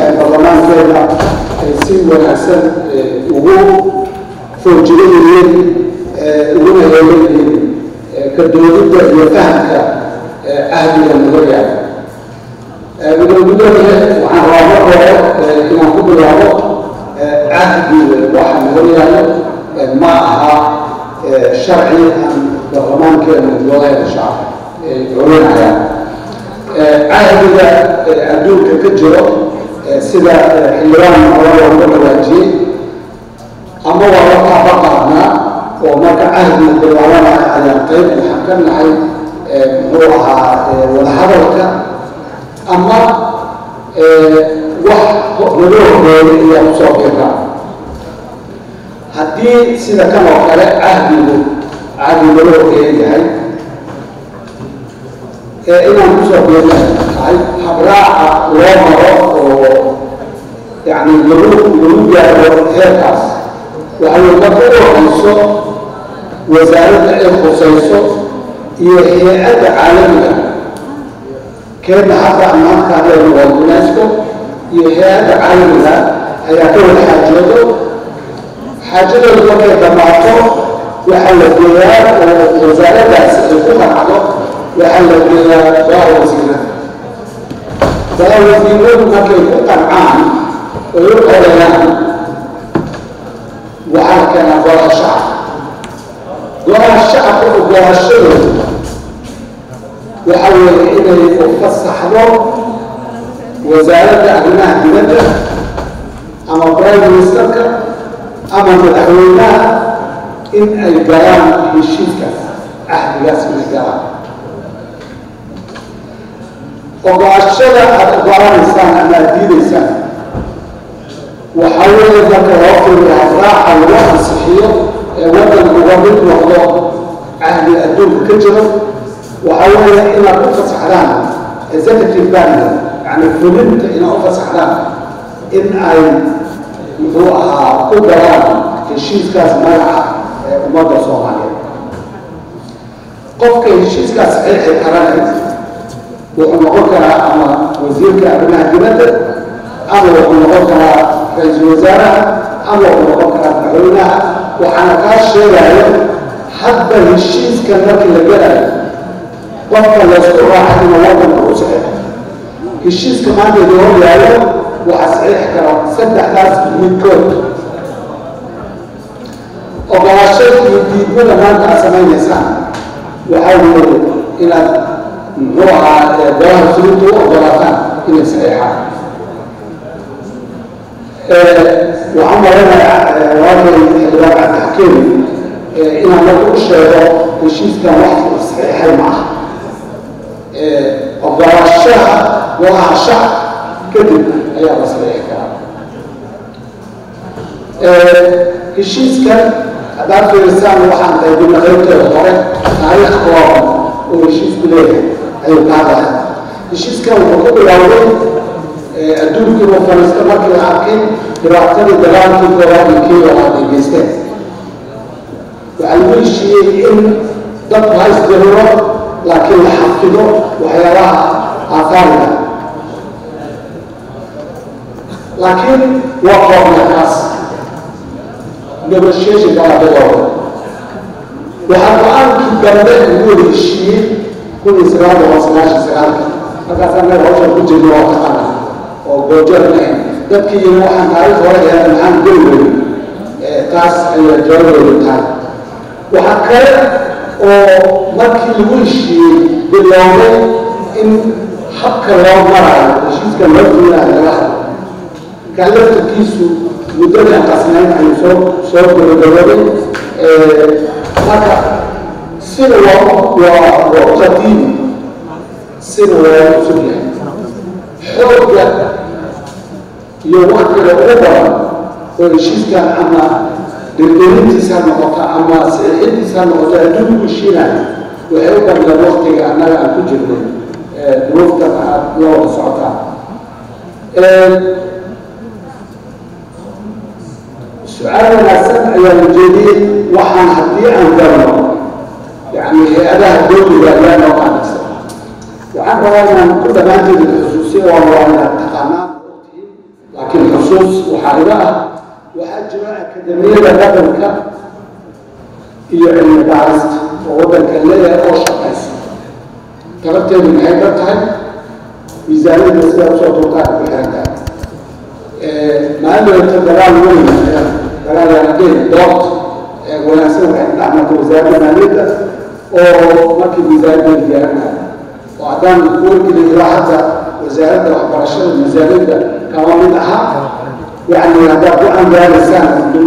baarlamaankeena ay si wanaagsan ugu foojinayeen uguna heelayeen ka doodidda iyo fahamka ahdiga nagoryaal gudoomiyaha waxaan rabaa mar hore inaan ku bilaabo ahdiga waxa nagoryaalo ma aha sharci aan baarlamaankeena golaheeda shacab ay culinayaan cahdiga adduunka ka jiro sida xildhibaan hore looga dhawaajiyey ama waa la taaba qaadnaa oo marka cahdiga bilaabanaya ayaan qayb waxaan ka nahay muxuu ahaa wadahadalka ama wax laga horreeyay ayaa kusoo biirka haddii sida kan oo kale cahdigu cahdi laga horreeya yahay inaan kusoo biirna tahay habraaca loo maro oo yani lagu lagu gaaro heerkaas waxay marka u horeyso wasaaradda ay khusayso iyo hay-adda caalamiga keena hadda amaanka hadlaynu waa unesco iyo hay-adda caalamiga ayaa ka wada xaajoodo xaajadoodu markay dhammaato waxaa la geeyaa oo wasaaraddaasi ay ku qanacdo waxaa la geeyaa baa wasiirada baa wasiiradu markay ku qancaan oy u qorayaan waxaa la keenaa golaha shacab golaha shacabka ogolaashadooda waxa weeye inay u fasaxdo wasaaradda arrimaha dibadda ama prime ministerka ama madaxweynaha in ay galaan heshiiskaas cahdigaas inay galaan ogolaashada aada ogolaanaysaan ama aada diidaysaan waxaa weeye marka loo fiiriyo habraaca lagu ansixiyo ee waddan uga mid noqdo cahdi adduunka ka jiro waxaa weeye inaad u fasaxdaan executive banner yani fulinta inaad u fasaxdaan in ay muxuu ahaa ku galaan heshiiskaas magaca ee ummadda soomaaliyeed qofka heshiiskaas saxiixi karana wuxuu noqon karaa ama wasiirka arrimaha dibadda ama wuxuu noqon karaa ra-iisul wasaaraha ama wuxuu noqon karaa madaxweynaha waxaana kaa sheegayo hadba heshiiska markii la gelayo qofka laysku raacay inuu waddanka u saxiixo heshiiska maanta idin hor yaallo waxaa saxiixi kara saddexdaas midkood ogolaashada iyo diidmada maanta aad samaynaysaan waxaa weeye inaad muxuu ahaa golaha fulinta u ogolaataan inay saxiixaan waxaan maranayaa waakay xildhibaan cabdixakiim inaan marka u sheego heshiiskan wax saxiixay ma aha ogolaashaha golaha shacab kadib ayaa la saxiixi karaa heshiiskan haddaad fiirisaan waxaan qaybina qaybteeda hore taariikh kooban oo heshiisku leeyahay ayuu ka hadlaya heshiiskan wuxuu ku bilaawday adduunkii oo fariista markii la arkay dhibaatadii dagaalkii koowaad iyo kii labaad ay geysteen waxaa lagu heshiiyey in dadku ha isdiriro laakiin la xafido waxyaabaha aafaariga laakiin waa koobna kaas negotiation baa bilowda waxaa go-aankii dambe lagu wada heshiiyey kun iyo sagaal boqol sagaashan sagaalka markaasaan meel hawshan ku jirna waa taqana oo goojeer nahayn dadkii yiri waxaan taariikh hore eeda maxaan geli weyey taas ayaa jawaaboodu tahay waxaa kale oo markii lagu heshiiyey bilowday in habka loo maraayo heshiiska loo fuulayo laga hadlo markaa laftarkiisu muddadii aan qasnayn ayuu soo soo gabagabooday marka sida waa waa waa qadiimi sida waa cusub yahay xoogga iyo waktiga ugu badan oo heshiiskan ama dhirgelintiisa ha noqoto ama saxiixintiisa ha noqoto adduunku heshiinayo waxay u badleen waktiga annaga aan ku jirnay duruuftan aad la wada socotaan su-aal wanaagsan ayaa la jeediyey waxaan haddii aan galno yani hay-adaha dowliga ayaa noo qaanaysa waxaan rabaa inaan ku dhammaanteeda xusuusiyo waa waa inaad taqaanaan ogtihiin faa'iido ah waxaa jira akademiyada dhaqanka iyo cilmi baarista oo waddanka leeyahay oo shaqaysa talabteedu maxay ka tahay miisaaniyadda sidaa usoo turtaan ku xiran tahay maalinta dagaal weyn dagaal yaanadeen dood wanaagsan waxay dhacmata wasaaradda maaliyadda oo markii miisaaniyadda diyaarinayo oo haddaan wargeli ilaa hadda wasaaradda waxbarashada miisaaniyadda kama mid aha يعني هذا هو أن لا لسان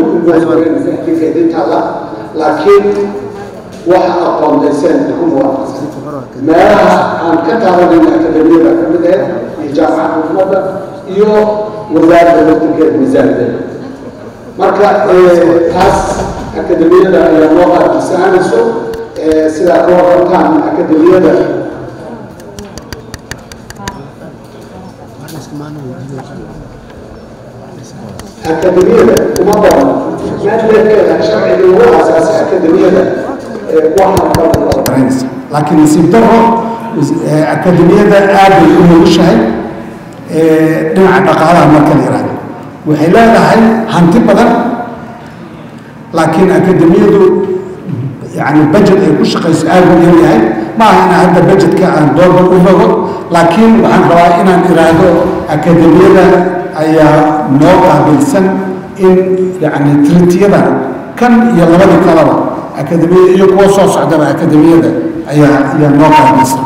كيف الله لكن waxa aqoondayseen ku muwaafaqsan meelaha aan ka taabanayna akademiyada ka mid ahayd iyo jaamacadda xukuumadda iyo wasaaradda laftirkeeda miisaanideeda marka taas akademiyada ayaa noo qaadkisaanayso sidaa ka warantaan akademiyada akademiyada kuma badan maadleedkeeda sharciga ugu aasaasay akademiyada laakiin nasiib daro akademiyada aad bay u nugushahay dhinaca dhaqaalaha marka la yihahdo waxay leedahay hanti badan laakiin akademiyadu yani budget ay ku shaqayso aad u yar yahay ma aha inaan hadda budgetka aan doorba u rogo laakiin waxaan rabaa inaan iraahdo akademiyada ayaa noo qaabilsan in yani tritiyada kan iyo labadii kalaba akademiyada iyo kuwa soo socdaba akademiyada ayaa ayaa noo qaabilsan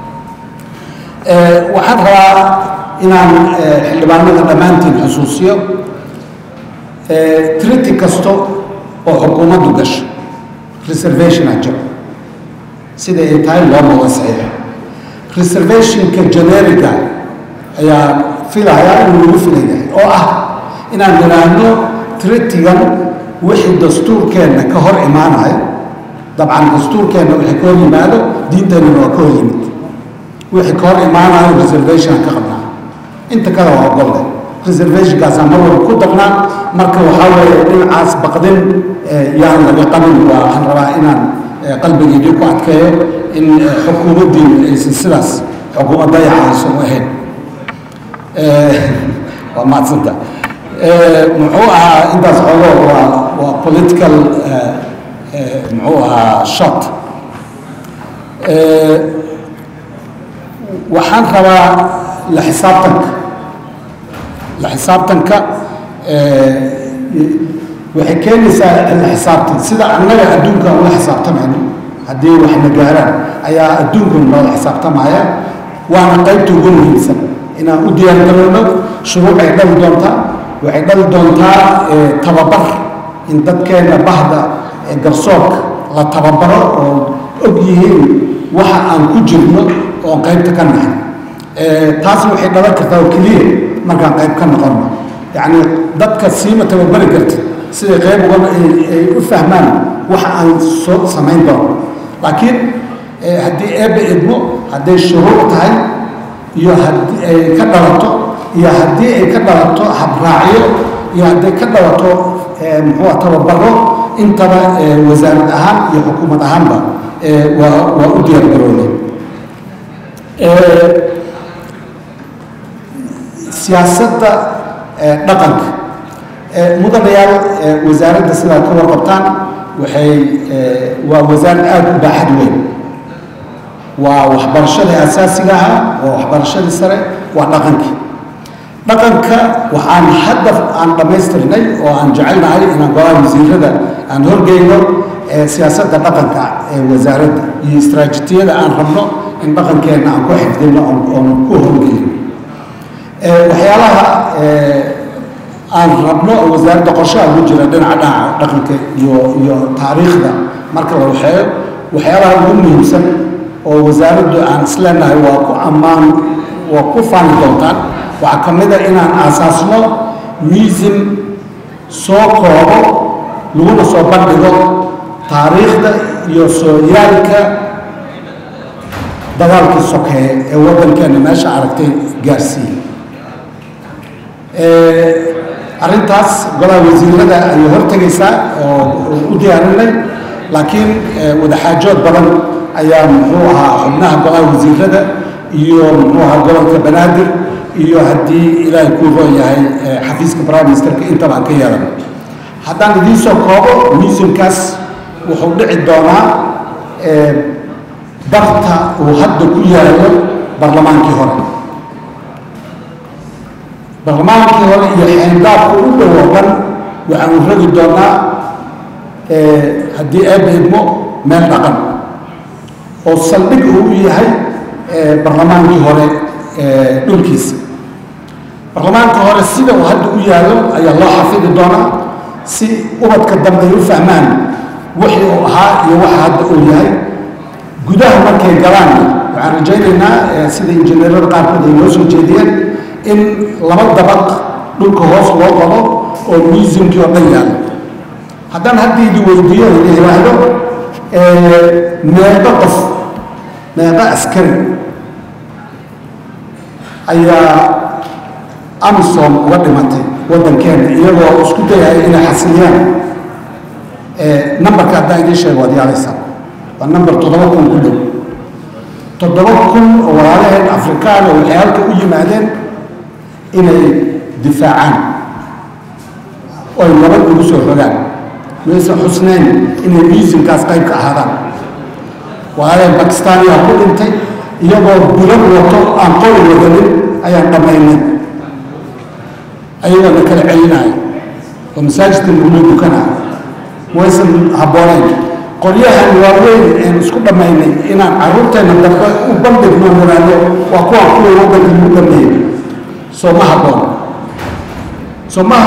waxaan rabaa inaan xildhibaanada dhammaantiin xusuusiyo triti kasto oo xukuumaddu gasho reservationa jiro sida ay tahay loo muda saxiixa reservationka generiga ayaa filayaa inuu lagu filayahay oo ah inaan nidhaahno tritigan wixii dastuurkeenna ka hor imaanayo dabcan dastuurkeenna wixii ka hor yimaado diinteennana waa ka hor yimid wixii ka hor imaanayo reservationaan ka qabnaa inta kale waa ogolle reservationkaasaan mar walba ku darnaa marka waxaa weeye dhinacaas baqdin yaan laga qabin waa waxaan rabaa inaan qalbigeedii ku adkeeyo in xukuumaddiinu aysan sidaas xukuumad dayaca aysan u ahayn waa mahadsanta muxuu ahaa intaas xoogo waa waa political muxuu ahaa shot waxaan rabaa la xisaabtanka la xisaabtanka waxay keenaysaa la xisaabtan sida annaga adduunka ula xisaabtamayno haddii wax na gaaraan ayaa adduunkan noola xisaabtamaya waana qaybta ugu muhiimsan inaan u diyaargarowno shuruucay dhali doontaa waxay dhali doontaa tababar in dadkeenna bahda garsoorka la tababaro oo og yihiin waxa aan ku jirno oon qaybta ka nahay taasna waxay dhalan kartaa oo keliya markaan qayb ka noqonno yacni dadka siima tababari kartid siday qayb uga ay u fahmaan waxa aan soo samayn doono laakiin haddii eebba idmo hadday shuruuc tahay iyo haddii ay ka dhalato iyo haddii ay ka dhalato habraacyo iyo hadday ka dhalato muxuu tababaro intaba wasaarad ahaan iyo xukuumad ahaanba waa waa u diyaar garoonay siyaasadda dhaqanka mudanayaal wasaaradda sidaa ka warqabtaan waxay waa wasaarad aada u baaxad weyn waa waxbarashadii asaasiga ahaa waa waxbarashadii sare waa dhaqankii dhaqanka waxaan hadda aan dhammaystirnay oo aan jecelnahay inaan golaha wasiirada aan horgeyno siyaasadda dhaqanka ee wasaaradda iyo istraatijiyada aan rabno in dhaqankeenna aan ku xifdino oon ku horgeyno waxyaalaha aan rabno oo wasaaradda qorshaha ugu jira dhinaca dhinaca dhaqanka iyo iyo taariikhda marka la waxeeyo waxyaalaha ugu muhiimsan oo wasaaraddu aan isleenahay waa ku ammaan waa ku faani doontaan waxaa ka mid a inaan aasaasno muusum soo koobo laguna soo bandhigo taariikhda iyo sooyaalka dagaalkii sokeeye ee waddankeenna meesha aragtay gaarsiiye arrintaas golaha wasiirada ayay hortegaysaa oo u diyaarinay laakiin wadaxaajood badan ayaa muxuu ahaa xubnaha golaha wasiirada iyo muxuu ahaa gobolka banaadir iyo haddii ilaahay kuu roon yahay xafiiska prime ministerka intaba aan ka yeelan haddaan idiin soo koobo museumkaas wuxuu dhici doonaa barta uu hadda ku yaallo barlamaankii hore barlamaankii hore iyo xeendaabka u dhow oo dhan waxaanu ragi doonaa haddii eebba idmo meel dhaqan oo saldhig uu u yahay barlamaankii hore dhulkiisa barlamaanka hore sida uu hadda u yaallo ayaa loo xafidi doonaa si ubadka dambe ay u fahmaan wixii uu ahaa iyo waxa hadda uu yahay gudaha markay galaan waxaan rajaynaynaa sida injineerada qaarkood ay noo soo jeediyeen in laba dabaq dhulka hoos loo qabo oo museumkii oo dhan yaallo haddaan hadda idi weydiiyo ina yidhaahdo meeqo qof meeqo askari ayaa amisom uga dhimatay waddankeena iyagoo isku dayaya inay xasiliyaan numberka haddaan idiin sheego waad yaalaysaa waa number toddoba kun ku dhow toddoba kun oo walaalaheen afrikaan oo waxay halka u yimaadeen inay difaacaan oy nabad ugu soo rogaan maysan xusnayn inay museumkaas qayb ka ahaadaan walaalaheen bakistaaniyaa ku dhintay iyagoo bulan wato aan qori wadanin ayaan dhammaynay ayagoo na kala celinaayo oo masaajidka lagula dukanaayo waysan habboonayn qoryahan waaweyn een isku dhammaynay inaan carruurteenna dambe u bandhigno niraano waa kuwaan kuwa waddanka lagu dhameeyey soo ma habboon soo ma